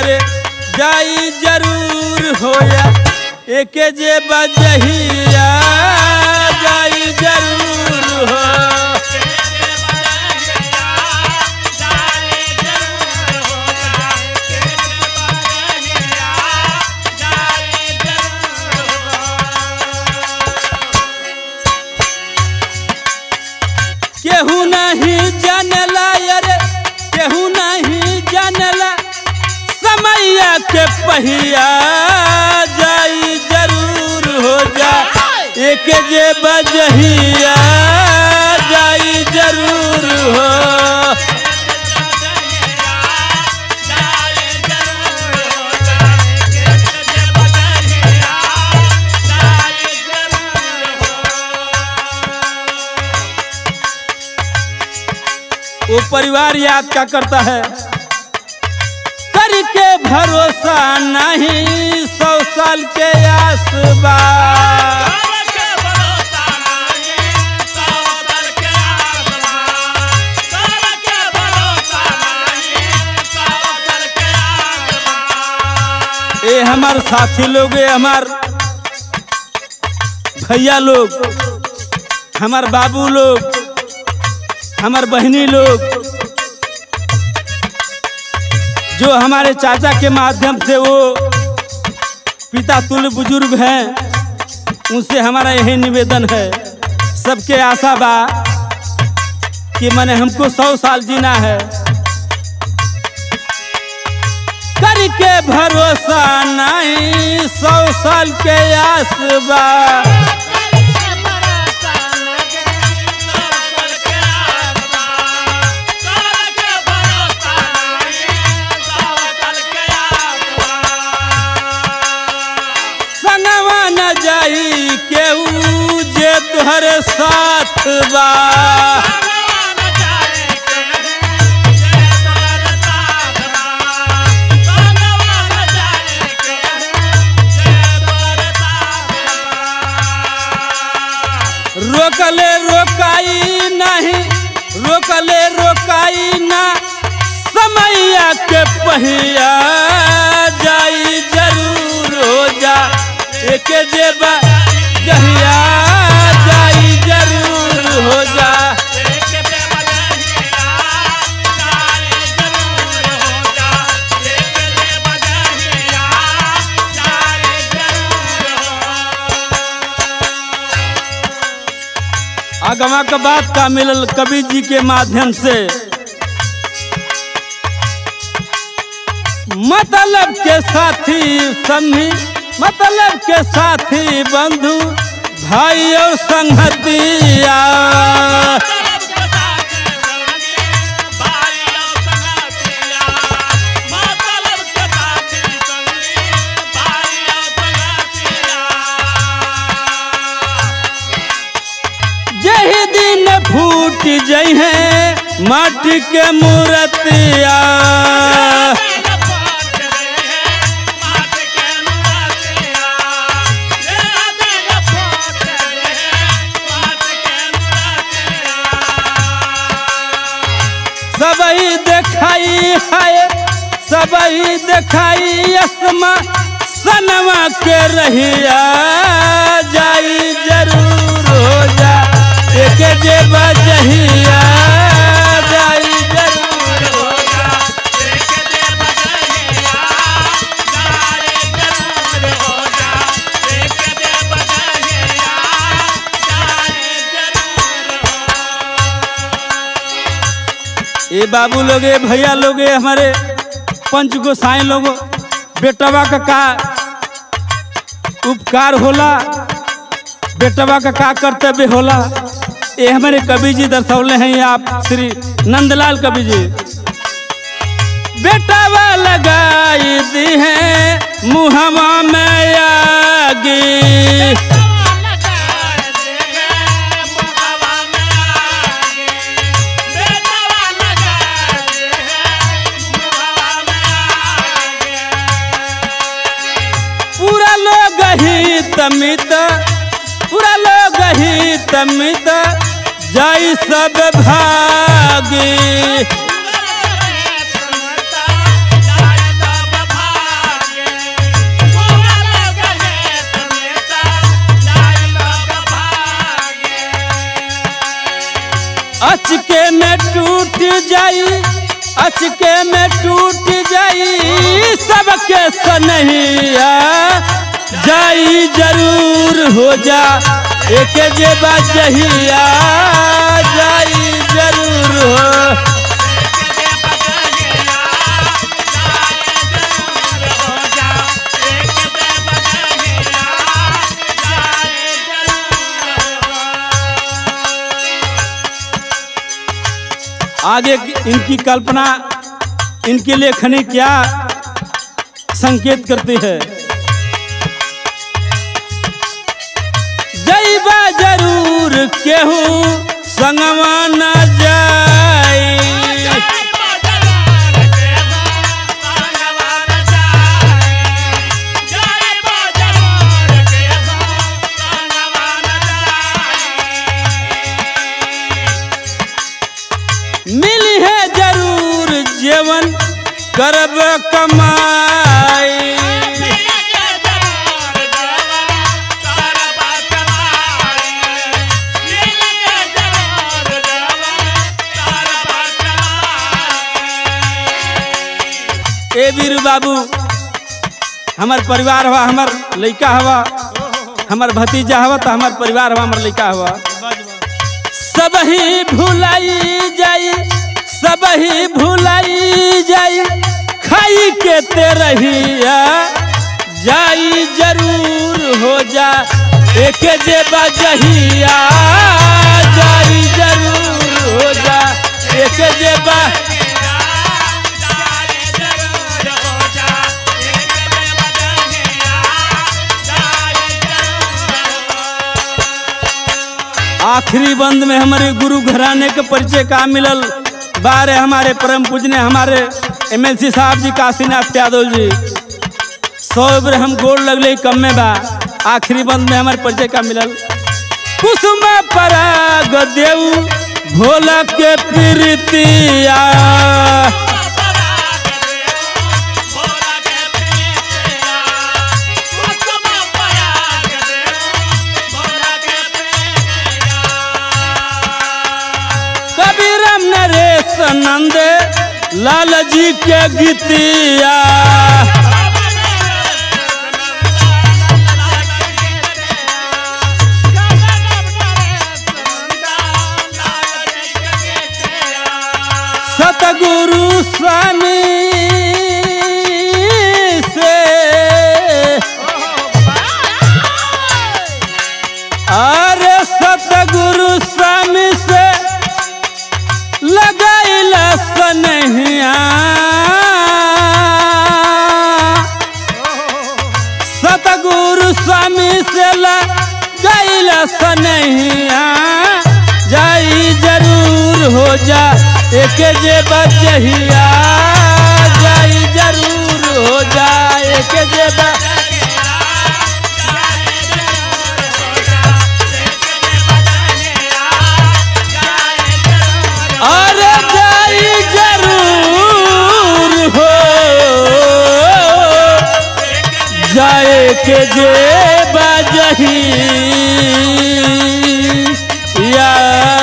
अरे जाई जरूर होया एके जे बजहिया जाई जरूर हो केहू नहीं जानला अरे केहू नहीं जानला समैया के पहिया जाई जरूर हो जा एक जे बजहिया जाई जरूर हो वो परिवार याद क्या करता है करके भरोसा नहीं सौ साल के आसबा ये हमार साथी लोग ये हमार भैया लोग हमार बाबू लोग हमार बहनी लोग जो हमारे चाचा के माध्यम से वो पिता तुल्य बुजुर्ग हैं उनसे हमारा यही निवेदन है सबके आशा बा कि मैंने हमको सौ साल जीना है करके भरोसा नहीं सौ साल के आस बा संगवा न जाई केहू जे तुहरे साथ बा रोकले रोकाई नहीं रोकले रोकाई ना समैया के पहिया जाई जरूर हो जा एक जेबा जहिया जाई जरूर हो जा आगमा के बात का मिलल कवि जी के माध्यम से मतलब के साथी संगी मतलब के साथी बंधु भाई और संगतिया जही दिन फूट जई है माटी के मूर्तिया सबही देखाई है सबही देखाई असमा सनवा के रहिया जाई जरूर हो जा एक जे बजहिया जाई जरूर हो जा ये बाबू लोग ये भैया लोग ये हमारे पंच गोसाई लोग बेटवा का का उपकार होला बेटवा का का कर्तव्य होला ये हमारे कवि जी दर्शौले हैं आप श्री नंदलाल कवि जी बेटवा लगाई दी है मुहवा में आगी पूरा लोग ही तमित पूरा लोग ही तमित जाई सब भागी अचके में टूट जाई अचके में टूट जाई सबके सनहिया जाई जरूर हो जा एक जे बजहिया जाई जरूर हो आगे की- इनकी कल्पना इनकी लेखनी क्या संकेत करती है जैबा जरूर केहू संगवा न जाई मिली है जरूर जीवन करब कमाई ए वीरू बाबू हमार परिवार हवा हमार लड़का हवा हमार भतीजा हवा तो हमार परिवार हवा हमार लड़का हवा सब ही भुलाई जाई सब ही भुलाई जाई खाई के ते रहिया जाई जरूर हो जा एक जे बजहिया जाई जरूर हो जा एक जे बा आखिरी बंद में हमारे गुरु घराने के परिचय का मिलल बारे हमारे परम पूजने हमारे एमएलसी साहब जी काशीनाथ यादव जी सौ बेर हम गोड़ लगले कम में बा आखिरी बंद में हमारे परिचय का मिलल कुसुम पराग देव भोला के प्रीतिया कबीरम नरेश नंद लाल जी के गीतिया सतगुरु स्वामी से अरे सतगुरु स्वामी से लगाइल सनहिया सतगुरु स्वामी से लगाइल सनहिया जाई जरूर हो जा एक जे बजहिया जाई जरूर हो जा एक जे बा अरे जाई जरूर हो जाए के जे बजही या